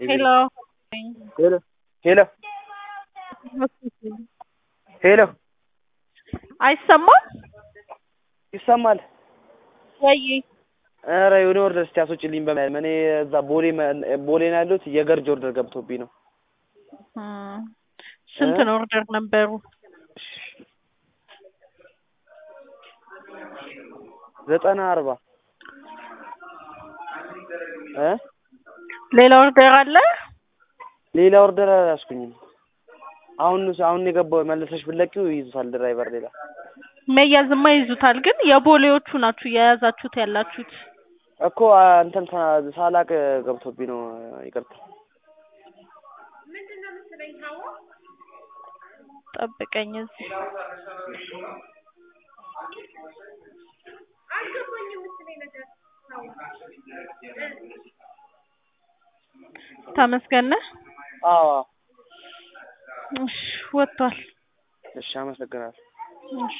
ሄሎ ሄሎ ሄሎ ሄሎ አይሰማም ይሰማል። ወይ? ኧረ የሆነ ኦርደር እስኪ አስወጪልኝ በማለት እኔ እዛ ቦሌ ቦሌ ነው ያለሁት የገርጅ ኦርደር ገብቶብኝ ነው። እም፣ ስንት ነው ኦርደር ነበሩ? ዘጠና አርባ እ ሌላ ኦርደር አለ? ሌላ ኦርደር አላስኩኝም። አሁን አሁን የገባው መልሰሽ ብትለቂው ይይዙታል ድራይቨር ሌላ መያዝማ ይዙታል፣ ግን የቦሌዎቹ ናችሁ የያዛችሁት ያላችሁት። እኮ እንትን ሳ- ሳላቅ ገብቶብኝ ነው። ይቅርታ። ጠብቀኝ እዚህ ተመስገን ነህ? አዎ እሺ ወጥቷል። እሺ፣ አመሰግናለሁ። እሺ